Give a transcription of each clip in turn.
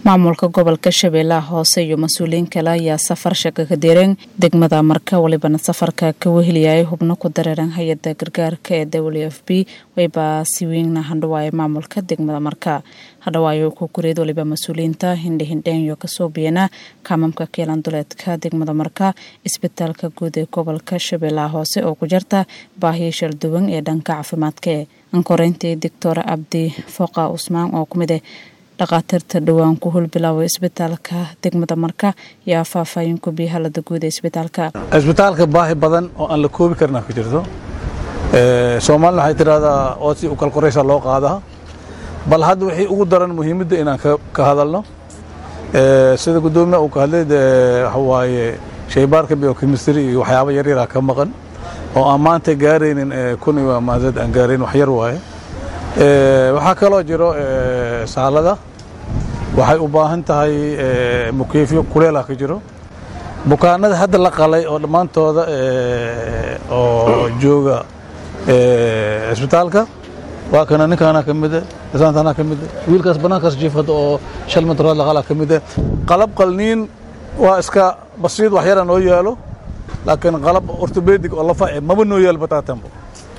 maamulka gobolka shabeellaha hoose iyo mas-uuliyiin kale ayaa safar shaka ka direen degmada marka walibana safarka ka weheliyay hubno ku dareeran hay-ada gargaarka ee w f b wayba si weynna handhawaaye maamulka degmada marka hadhawaayo ku kureed waliba mas-uuliyiinta hindhihindheenyo kasoo biyana kaamamka keelan duleedka degmada marka isbitaalka guud ee gobolka shabeellaha hoose oo ku jarta baahiya shalduwan ee dhanka caafimaadka ee ankoreyntii doctor cabdi fooqa cusmaan oo kumid ah dhakhaatiirta dhowaan ku hulbilaaway isbitaalka degmada marka yaa faahfaahin ku biya halada guud ee isbitaalka isbitaalka baahi badan oo aan la koobi karna ku jirto soomaalina waxay tidhahdaa oo si u kalkoraysa loo qaadaa bal hadda wixii ugu daran muhiimadda inaan ka hadalno sida guddoomiya uu ka hadlay waxa waaye shaybaarka biochemistry iyo waxyaaba yaryaraa ka maqan oo aan maanta gaaraynin kun iyo maadad aan gaarayn wax yar waaye waxaa kaloo jiro saalada waxay u baahan tahay mukeefyo kuleelah ka jiro bukaanada hadda la qalay oo dhammaantooda oo jooga isbitaalka waa kana ninkaana ka mida isaantana ka mida wiilkaas bannaankaas jiifada oo shal mitrood la qalaa ka mida qalab qalniin waa iska basiid wax yara noo yaalo laakiin qalab ortobedig oo lafa maba noo yaalo bataatanbo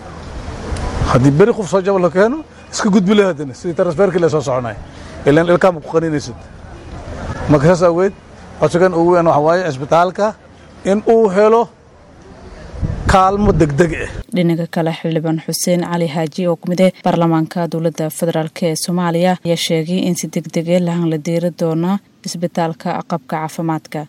haddii beri qof soo jaba la keeno iska gudbi le haddana sidii transferkii la soo soconay ilan ilkaama ku qaninaysid marka saas aweed codsigan ugu weyn waxa waaye isbitaalka in uu helo kaalmo degdeg ah dhinaca kale xildhibaan xuseen cali haaji oo kumid ah baarlamaanka dowladda federaalk ee soomaaliya ayaa sheegay in si degdege lahan la diiri doona isbitaalka qabka caafimaadka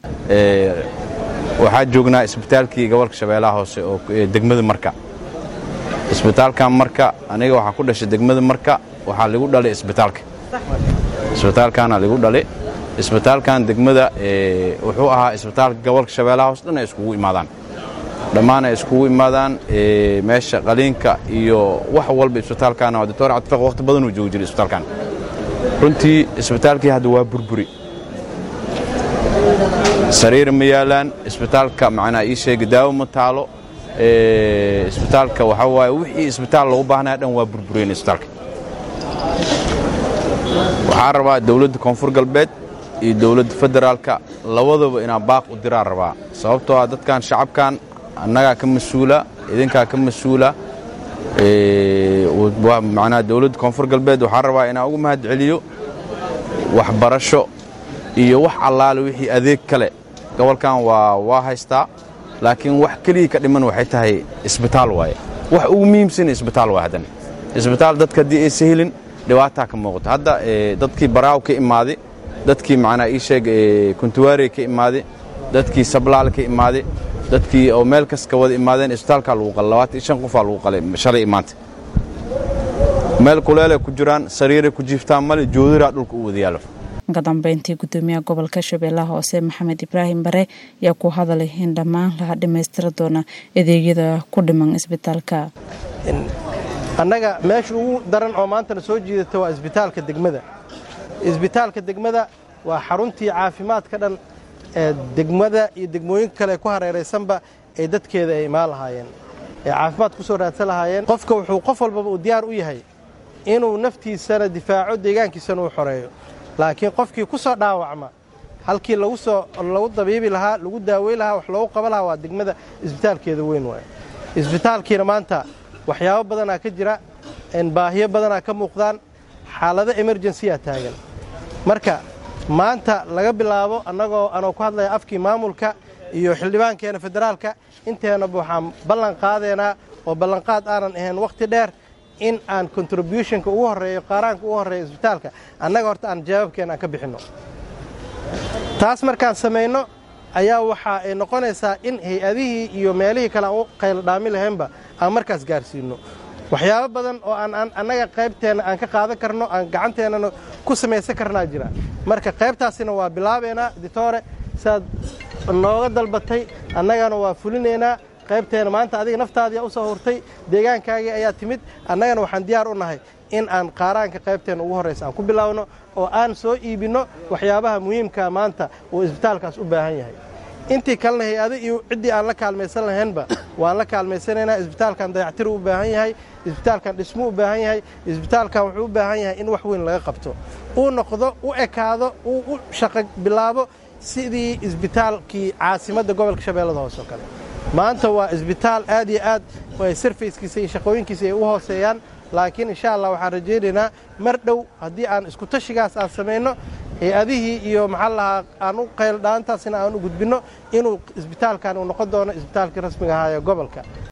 waxaa joognaa isbitaalkii gobolka shabeellaha hoose oo degmada marka isbitaalkan marka aniga waxaa ku dhashay degmada marka waxaa ligu dhalay isbitaalka isbitaalkaana ligu dhalay isbitaalkan degmada wuxuu ahaa isbitaalka gobolka shabeellaha hoose dhan ay iskugu imaadaan dhammaan ay iskugu imaadaan meesha qaliinka iyo wax walba isbitaalkan doctor cabdifiq waqti badan uu joogi jiray isbitaalkan runtii isbitaalkii hadda waa burburi sariir ma yaalaan isbitaalka macnaa ii sheega daawo ma taalo isbitaalka waxaa waaye wixii isbitaal loogu baahnaya dhan waa burbureen isbitaalka waxaa rabaa dowladda koonfur galbeed iyo dowladda federaalka labadaba inaan baaq u diraan rabaa sababtoo ah dadkan shacabkan annagaa ka mas-uula idinkaa ka mas-uula macnaa dowladda koonfur galbeed waxaa rabaa inaan ugu mahad celiyo waxbarasho iyo wax allaale wixii adeeg kale gobolkan waa waa haystaa laakiin wax keligii ka dhiman waxay tahay isbitaal waaye wax ugu muhiimsan isbitaal waa haddana isbitaal dadka haddii aysa helin dhibaataa ka muuqato hadda dadkii baraaw ka imaaday dadkii macnaa ii sheeg kuntuwaarey ka imaaday dadkii sablaal ka imaaday dadkii oo meel kas ka wada imaadeen isbitaalkaa lagu qalay labaatan iyo shan qofaa lagu qalay shalay imaanta meel kuleelay ku jiraan sariiray ku jiiftaan male joodiraa dhulka u wada yaalo ka dambeyntii gudoomiyaha gobolka shabeellaha hoose maxamed ibraahim bare ayaa ku hadalay in dhammaan laha dhammaystira doona adeegyada ku dhiman isbitaalka annaga meesha ugu daran oo maantana soo jiidata waa isbitaalka degmada isbitaalka degmada waa xaruntii caafimaadka dhan ee degmada iyo degmooyinka kale ku hareeraysanba ee dadkeeda ay imaan lahaayeen ee caafimaad ku soo raadsan lahaayeen qofka wuxuu qof walbaba uu diyaar u yahay inuu naftiisana difaaco deegaankiisana uu xoreeyo laakiin qofkii ku soo dhaawacma halkii lagu soo lagu dabiibi lahaa lagu daawey lahaa wax loogu qaban lahaa waa degmada isbitaalkeeda weyn waay isbitaalkiina maanta waxyaabo badanaa ka jira baahiyo badanaa ka muuqdaan xaalado emerjensiyaa taagan marka maanta laga bilaabo annagoo anoo ku hadlaya afkii maamulka iyo xildhibaankeena federaalka inteennaba waxaan ballan qaadeenaa oo ballanqaad aanan ahayn wakhti dheer in aan contributionka ugu horreeyo qaaraanka ugu horreeya isbitaalka annaga horta aan jawaabkeena aan ka bixinno taas markaan samayno ayaa waxa ay noqonaysaa in hay-adihii iyo meelihii kale aan u qaylo dhaami lahaynba aan markaas gaarsiinno waxyaabo badan oo aan annaga qaybteenna aan ka qaadan karno aan gacanteennana ku samaysan karnaa jira marka qaybtaasina waa bilaabeynaa ditoore siaad nooga dalbatay annagana waa fulinaynaa qaybteena maanta adiga naftaadiia u soo hurtay deegaankaagii ayaa timid annagana waxaan diyaar u nahay in aan qaaraanka qaybteenna ugu horraysa aan ku bilaawno oo aan soo iibinno waxyaabaha muhiimkaa maanta uu isbitaalkaas u baahan yahay intii kalena hay-ado iyo ciddii aan la kaalmaysan lahaynba waan la kaalmaysanaynaa isbitaalkan dayactir u baahan yahay isbitaalkan dhismu u baahan yahay isbitaalkan wuxuu u baahan yahay in wax weyn laga qabto uu noqdo u ekaado uu u shaqo bilaabo sidii isbitaalkii caasimadda gobolka shabeellada hoose oo kale maanta waa isbitaal aad iyo aad sarfayskiisa iyo shaqooyinkiisa ay u hooseeyaan laakiin insha allah waxaan rajaynaynaa mar dhow haddii aan iskutashigaas aan samayno hay-adihii iyo maxaa lahaa aan u qayldhaantaasina aan u gudbinno inuu isbitaalkan uu noqon doono isbitaalkii rasmiga ahaa ee gobolka